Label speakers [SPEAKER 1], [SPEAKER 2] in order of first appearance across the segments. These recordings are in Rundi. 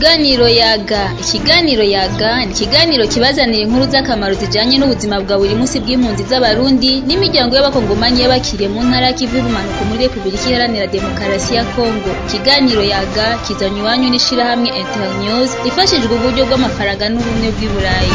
[SPEAKER 1] Ikiganiro yaga ikiganiro yaga ni ikiganiro kibazanira inkuru z'akamaro zijanye n'ubuzima bwa buri munsi bw'impunzi z'abarundi n'imiryango y'abakongomanyi y'abakiriye mu ntara y'ikivu y'ubumanuko muri repubulika iharanira demokarasi ya kongo ikiganiro yaga kizanye iwanyu n'ishirahamwe internews ifashijwe uburyo bw'amafaranga n'ubumwe bw'i burayi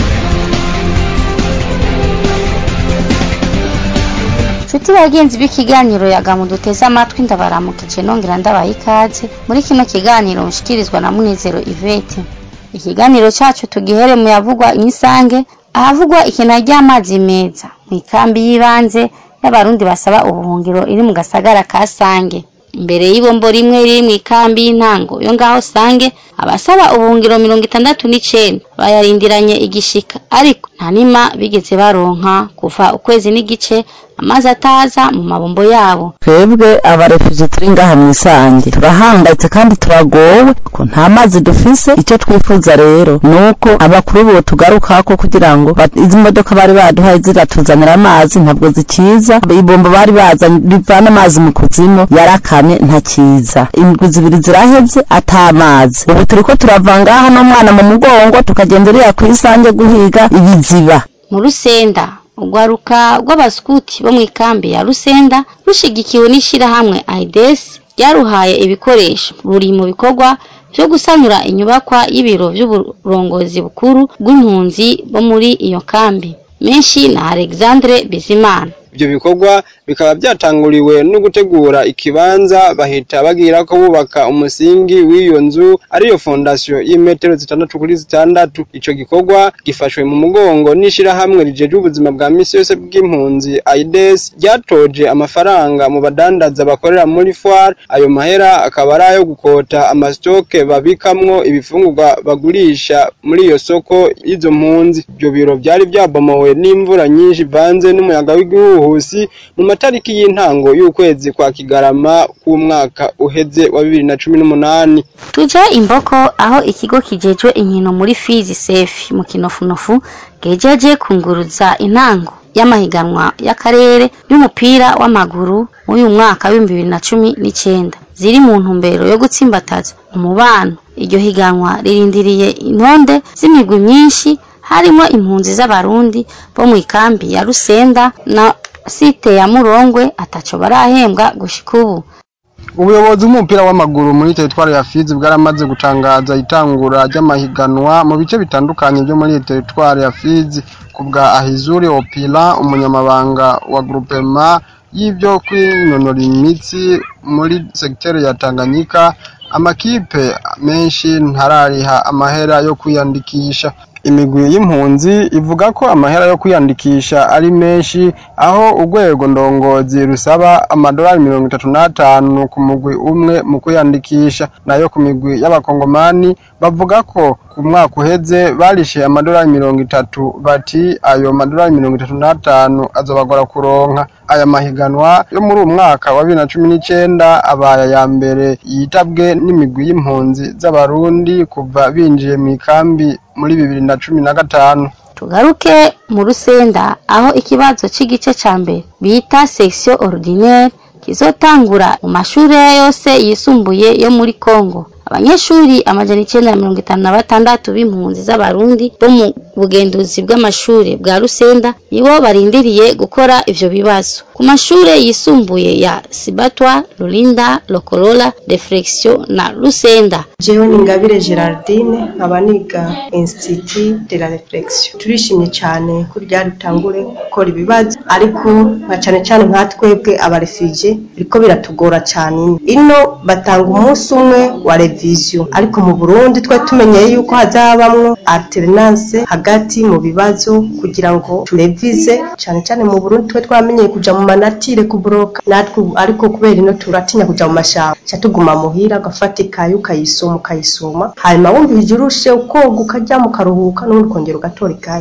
[SPEAKER 2] Nshuti bagenzi b'ikiganiro yaga muduteze amatwi ndabaramukije nongera ndabaha ikaze muri kino kiganiro mushikirizwa na Munezero Ivete. Ikiganiro cacu tugihere mu yavugwa imisange ahavugwa ikena ry'amazi meza mu ikambi y'ibanze y'abarundi basaba ubuhungiro iri mu gasagara ka Sange. Imbere y'ibombo rimwe riri mu ikambi y'intango yo ngaho Sange abasaba ubuhungiro mirongo itandatu n'icenda bayarindiranye igishika ariko nta nima bigeze baronka kuva ukwezi n'igice amazi ataza mu mabombo yabo
[SPEAKER 3] twebwe abarefuje turi ngaha mu isange turahangayitse kandi turagowe ko nta mazi dufise icyo twifuza rero ni uko abakuru bo tugarukako kugira ngo bat- izi modoka bari baduhaye ziratuzanira amazi ntabwo zikiza ibombo bari bazanye rivana amazi mu kuzimu yarakamye ntakiza indwi zibiri ziraheze ata mazi ubu turiko turava ngaha n'umwana mu mugongo tukagenda uriya ku isange guhiga ibiziba
[SPEAKER 2] mu rusenda urwaruka rw'abaskuti bo mu ikambi ya rusenda rushigikiwe n'ishirahamwe aides ryaruhaye ibikoresho ruri mu bikorwa vyo gusanura inyubakwa y'ibiro vy'uburongozi bukuru bw'impunzi bo muri iyo kambi menshi na alexandre bizimana
[SPEAKER 4] ibyo bikorwa bikaba byatanguriwe no gutegura ikibanza bahita bagira ko bubaka umusingi w'iyo nzu ariyo fondasiyo y'imetero zitandatu kuri zitandatu ico gikorwa gifashwe mu mugongo n'ishirahamwe rijejwe ubuzima bwa misi yose bw'impunzi aides ryatoje amafaranga mu badandaza bakorera muri foire ayo mahera akaba ari ayo gukota amasitoke babikamwo ibifungurwa bagurisha muri iyo soko y'izo mpunzi ibyo biro byari byabomowe n'imvura nyinshi ivanze n'umuyaga w'igihuhusi mu matariki y'intango y'ukwezi kwa kigarama k'umwaka uheze wa bibiri na cumi n'umunani
[SPEAKER 2] tuje imboko aho ikigo kijejwe inkino muri fizi sefi mu kinofunofu gejeje kunguruza intango y'amahiganwa y'akarere y'umupira w'amaguru w'uyu mwaka w'ibihumbi bibiri na cumi n'icenda ziri mu ntumbero yo gutsimbataza umubano iryo higanwa ririndiriye intonde z'imigwi myinshi harimo impunzi z'abarundi bo mu ikambi ya rusenda na site ya murongwe ataco barahembwa gushika ubu
[SPEAKER 4] ubuyobozi bw'umupira w'amaguru muri teritwari ya fizi bwaramaze gutangaza itangura ry'amahiganwa mu bice bitandukanye byo muri teritwari ya fizi ku bwa ahizuri opila umunyamabanga wa grupema y'ibyo kwinonora imitsi muri segiteri ya tanganyika amakipe menshi ntarariha amahera yo kwiyandikisha imigwi y'impunzi ivuga ko amahera yo kwiyandikisha ari menshi aho urwego ndongozi rusaba amadolari mirongo itatu n'atanu ku mugwi umwe mu kwiyandikisha nayo ku migwi y'abakongomani bavuga ko ku mwaka uheze barishe amadolari mirongo itatu bati ayo madolari mirongo itatu n'atanu azobagora kuronka aya mahiganwa yo muri uyu mwaka wa bibiri na cumi n'icenda abaye aya mbere yitabwe n'imigwi y'impunzi z'abarundi kuva binjiye mu ikambi muri bibiri na cumi na gatanu
[SPEAKER 2] tugaruke mu rusenda aho ikibazo c'igice ca mbere bita section ordinaire kizotangura mu mashure yose yisumbuye yo muri Kongo abanyeshuri amajana icenda na mirongo itanu na batandatu b'impunzi z'abarundi bo mu bugenduzi bw'amashure bwa rusenda nibo barindiriye gukora ivyo bibazo ku mashure yisumbuye ya sibatwa rulinda lokorola reflexion na rusenda
[SPEAKER 5] jewe ni ingabire gerardine nkaba niga institut de la reflexion turishimye cyane ko ryari rutangure gukora ibibazo ariko nka cyane cyane nka twebwe abarefije biriko biratugora cyane ino batanga umunsi umwe wa revision ariko mu burundi twe tumenyeye yuko hazabamwo alternance hagati mu bibazo kugira ngo turevize cyane cyane mu burundi twe twamenyeye kuja mu manatire kuboroka natwe ubu- ariko kubera ino turatinya kuja mu mashamba ca tuguma muhira ugafata ikaye ukayisoma ukayisoma hanyuma wumvije urushe ukoga ukaryama ukaruhuka n'ubundi ukongera ugatora ikaye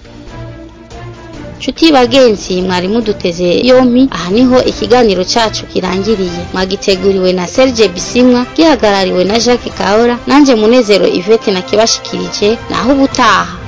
[SPEAKER 2] nshuti bagenzi mwari muduteze yompi aha niho ikiganiro cacu kirangiriye mwagiteguriwe na Serge Bisimwa gihagarariwe na Jacques Kaora nanje Munezero Yvette nakibashikirije naho ubutaha